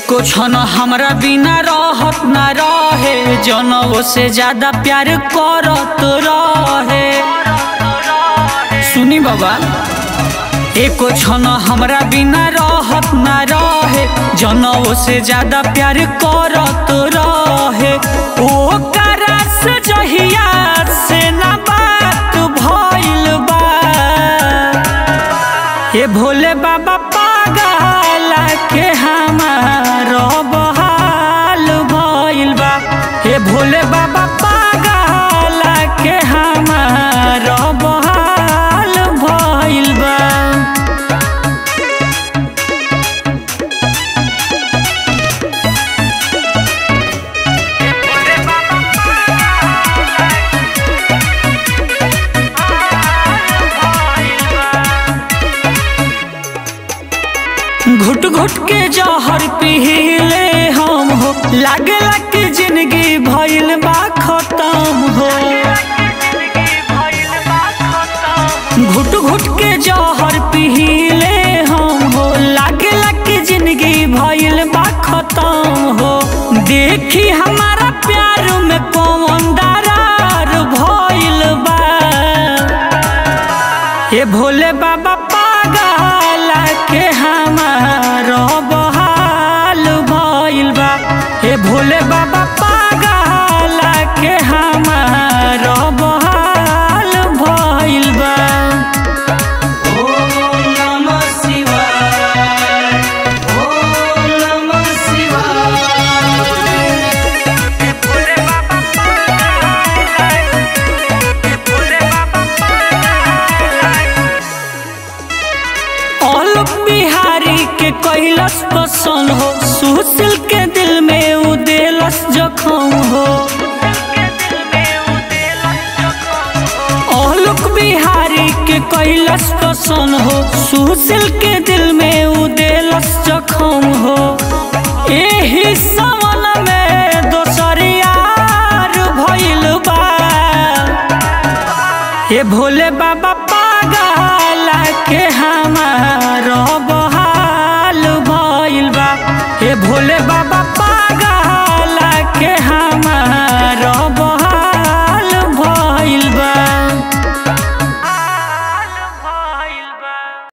एको क्षण हमरा बिना रहत ना रहे जनवो से ज्यादा प्यार करत रहे सुनी बाबा एको क्षण हमरा बिना रहत ना रहे जनवो से ज्यादा प्यार करत रहे ओ करस जहिया से ना बात भइल बा ये भोले बाबा पागल के हमार बहाल भइल बा हे भोले बाबा पागल के हमार बहाल भइल बा घुट घुट के जहर पीले हम हो लागे कि जिंदगी भइल बा खत्म हो घुट घुट के जहर पीले हम हो लागे कि जिंदगी भइल बा खत्म हो देखी हमारा प्यार में कौन दरार भइल बा ये भोले बाबा पागल के हमार बहाल भइल बा हे भोले बाबा पागल के हमार बहाल भइल बा ओम नमः शिवाय ओम नमः शिवाय औलक बिहारी के कैलस पसंद हो सुशील के दिल में उदेलस जखम हो औलक बिहारी के कैलस पसंद हो सुशील के दिल में उदेलस जखम हो एही समन में दोसर यार भइल बा ये भोले बाबा पागल के हाँ